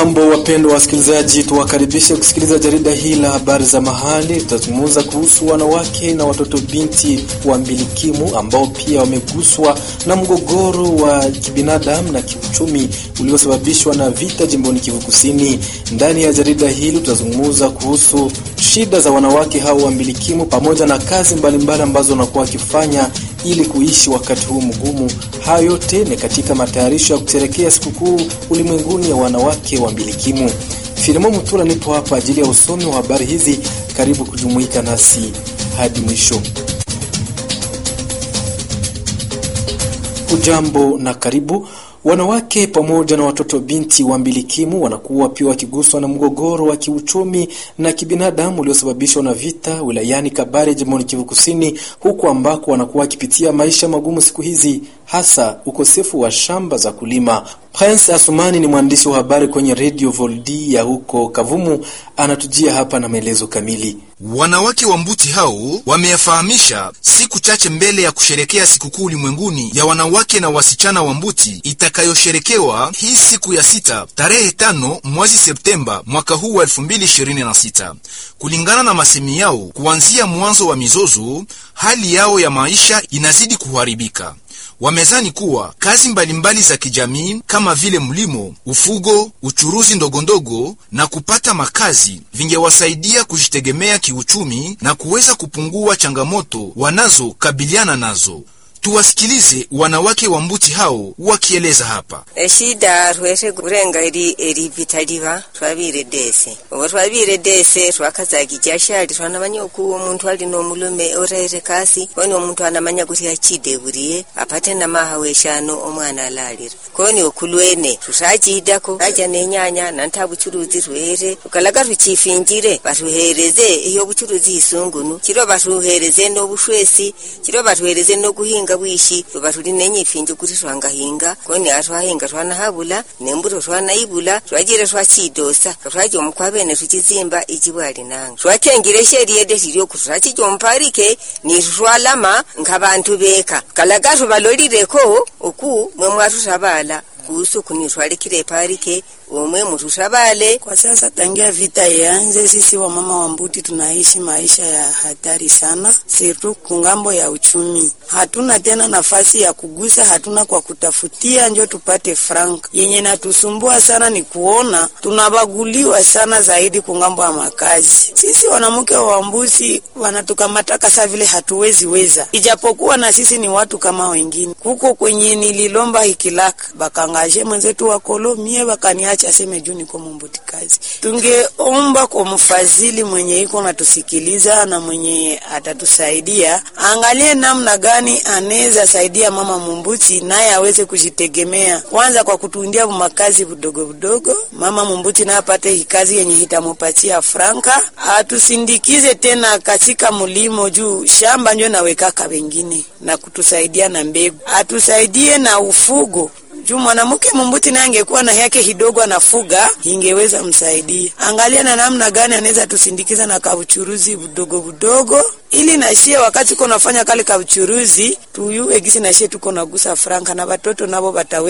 Mambo wapendwa wasikilizaji, tuwakaribishe kusikiliza jarida hili la habari za mahali. Tutazungumza kuhusu wanawake na watoto binti wa mbilikimu ambao pia wameguswa na mgogoro wa kibinadamu na kiuchumi uliosababishwa na vita jimboni Kivu Kusini. Ndani ya jarida hili tutazungumza kuhusu shida za wanawake hao wa mbilikimu pamoja na kazi mbalimbali mbali ambazo wanakuwa wakifanya ili kuishi wakati huu mgumu. Hayo yote ni katika matayarisho ya kusherekea sikukuu ulimwenguni ya wanawake wa mbilikimu. Filimo Mutura nipo hapa ajili ya usomi wa habari hizi. Karibu kujumuika nasi hadi mwisho. Ujambo na karibu. Wanawake pamoja na watoto binti wa mbilikimu wanakuwa pia wakiguswa na mgogoro wa kiuchumi na kibinadamu uliosababishwa na vita wilayani Kabare, jimboni Kivu Kusini, huku ambako wanakuwa wakipitia maisha magumu siku hizi, hasa ukosefu wa shamba za kulima. Prince Asumani ni mwandishi wa habari kwenye Radio Voldi ya huko Kavumu, anatujia hapa na maelezo kamili. Wanawake wa Mbuti hao wameyafahamisha siku chache mbele ya kusherekea sikukuu ulimwenguni ya wanawake na wasichana wa Mbuti itakayosherekewa hii siku ya sita tarehe tano mwezi Septemba mwaka huu wa 2026. Kulingana na masemi yao, kuanzia mwanzo wa mizozo, hali yao ya maisha inazidi kuharibika. Wamezani kuwa kazi mbalimbali za kijamii kama vile mlimo, ufugo, uchuruzi ndogondogo na kupata makazi vingewasaidia kujitegemea kiuchumi na kuweza kupungua changamoto wanazokabiliana nazo. Tuwasikilize wanawake wa Mbuti hao wakieleza hapa. eshida rweshe kurenga eri eri vitaliva twabire dese obo twabire dese twakazaga ijashali twanamanya oku omuntu ali nomulume orere kasi koni omuntu anamanya kuti achide buriye apate namaha weshano omwana alalira koni okulwene tutachidako aja nenyanya nanta buchuruzi rwere ukalaga tuchifinjire batuhereze iyo buchuruzi isungunu chiro batuhereze nobushwesi chiro batuhereze nokuhinga bwishi lwe tuli nenyifinji kuti twangahinga koni atwahinga twanahabula nembuto twanaibula twajire twachidosa katwaja omukwabene tuchizimba ichibwali nanga twatengire sheriede tilyoku twachijomparike nitu twalama nkabantu beka kalaga tubalolireko oku mwe mwatutabala kuhusu kunitwalikile parike omwe mututabale. Kwa sasa tangia vita ianze, sisi wamama wa Mbuti tunaishi maisha ya hatari sana, sirtu kungambo ya uchumi. Hatuna tena nafasi ya kugusa, hatuna kwa kutafutia njo tupate frank. Yenye natusumbua sana ni kuona tunabaguliwa sana zaidi kungambo ya makazi. Sisi wanamke wa Mbuti wanatukamataka saa vile hatuwezi weza, ijapokuwa na sisi ni watu kama wengine. Kuko kwenye nililomba hikilaka bakangaje mwenzetu wa kolomie bakaniacha aseme juu niko mumbuti kazi. Tungeomba kwa mfadhili mwenye iko natusikiliza na mwenye atatusaidia, angalie namna gani anaweza saidia mama mumbuti naye aweze kujitegemea, kwanza kwa kutundia makazi budogo budogo. Mama mumbuti naye apate hikazi yenye hitamupatia franka, atusindikize tena katika mulimo juu shamba njo nawekaka wengine na kutusaidia na mbegu, atusaidie na ufugo juu mwanamke mumbuti naye angekuwa na yake kidogo anafuga, ingeweza msaidia. Angalia na namna gani anaweza tusindikiza na kauchuruzi budogo budogo, ili nashie wakati uko nafanya kale kauchuruzi tuyue gisi nashie tuko nagusa franka na watoto nabo batawe